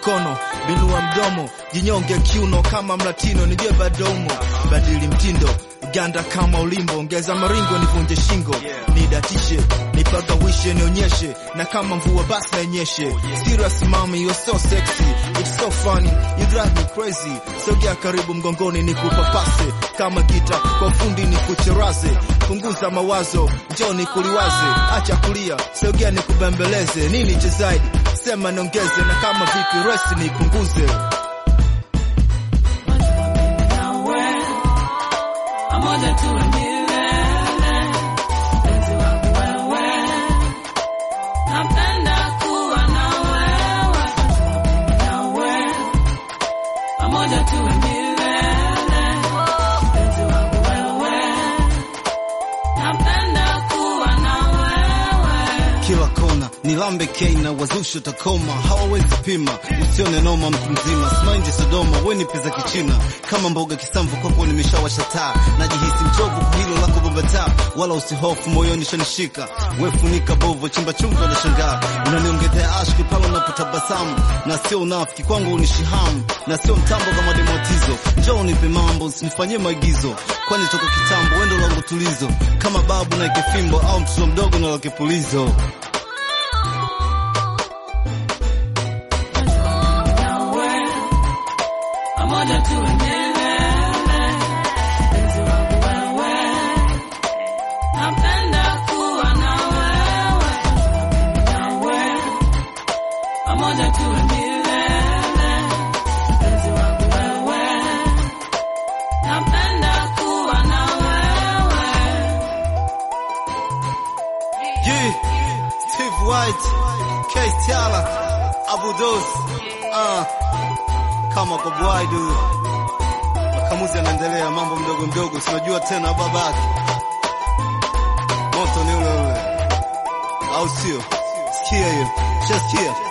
mkono, binua mdomo, jinyonge kiuno kama mlatino, nije badomo, badili mtindo ganda kama ulimbo, ongeza maringo, nivunje shingo, nidatishe, nipagawishe, nionyeshe, na kama mvua basi nainyeshe. Serious mami, you're so sexy, it's so funny, you drive me crazy. Sogea karibu mgongoni, nikupapase kama gita, kwa fundi nikucheraze, punguza mawazo, njoo nikuliwaze, acha kulia, sogea nikubembeleze, nini cha zaidi, sema niongeze, na kama vipi rest nipunguze. pamoja tuwe milele, mpenzi wangu wewe, napenda kuwa na wewe, nawe pamoja tuwe milele, mpenzi wangu wewe, napenda kuwa na wewe. kila kona ni lambe keina wazusho takoma hawawezi pima usione noma mtu mzima smaindi sodoma weni pesa kichina kama mboga kisamvu kwako nimeshawasha taa najihisi mchovu kwa hilo lako babata wala usihofu moyoni shanishika wefunika bovo chimba chumba na shangaa unaniongezea ashki pale unapotabasamu na sio unafiki kwangu unishihamu na sio mtambo kama demotizo njoo unipe mambo usinifanyie maigizo kwani toka kitambo wendo langu tulizo kama babu na ikefimbo au mtoto mdogo na lakepulizo nawe pamoja tuwe milele, mpenzi wangu wewe, napenda kuwa na wewe, nawe pamoja tuwe milele, mpenzi wangu wewe, napenda kuwa na wewe. Yeah, Steve White, K Tiala, Abu Dos, ah, kama kwa bwaidu. Makamuzi yanaendelea, mambo mdogo mdogo, sinajua tena babake. Moto ni ule ule, au sio? Sikia hiyo, shasikia